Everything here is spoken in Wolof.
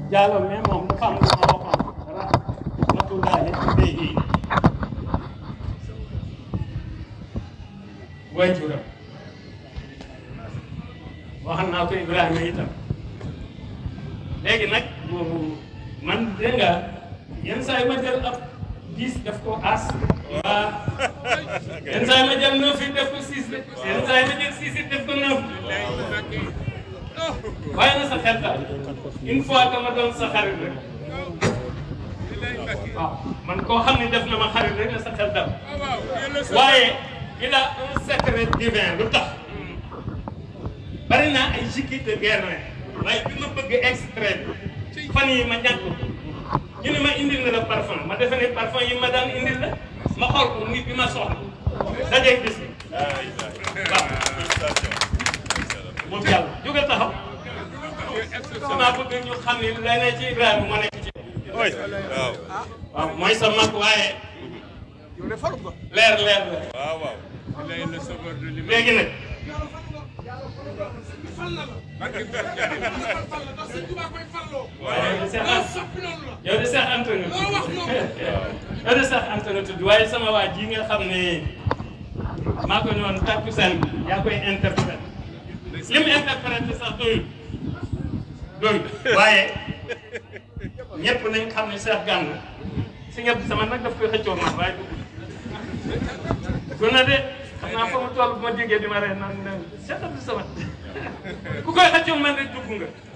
Diallo mais moom dafa am lu ma waxoon rahmatullahi alayhi waajuram waxal naa ko Ibrahima itam léegi nag boobu man dégg nga yenn saa yi ma jël ab dix def ko as waa yenn saa yi ma jël neuf yi def ko six de yenn saa yi ma jël six yi def ko neuf waaye na sa xel daal une fois que ma doon sa xarit rek waaw man koo xam ne def na ma xarit rek na sa xel daal waaye il a un secret divin lu tax bari naa ay jikkit de guerre waaye bi ma bëgg extrait fan yi ma ñàkk ko ñu ne ma indil na la parfum ma defe ne parfum yi ma daan indil la ma xool ko nit bi ma soxla dajee gis ni waaw moom yàlla jóge taxaw sama bëgg ñu xam ne lay ne ci Ibrahima moo nekk ci waaw waaw mooy sa mag waaye leer leer la waaw waaw léegi nag waaye yow de Cheikh Anta nga yow de Cheikh Anta nga tudd waaye sama waa ji nga xam ne maa ko ñëwoon takkusaan bi yaa koy interprété li mu interprété sax doyul doyul waaye ñëpp nañ xam ne Cheikh Gana si ñëpp sama nag daf koy xëccoo man waaye dugg na de xam naa fa mu toll bu ma déggee di ma ree naan ne Cheikh Abdou Samad ku koy xëccoo man rek dugg nga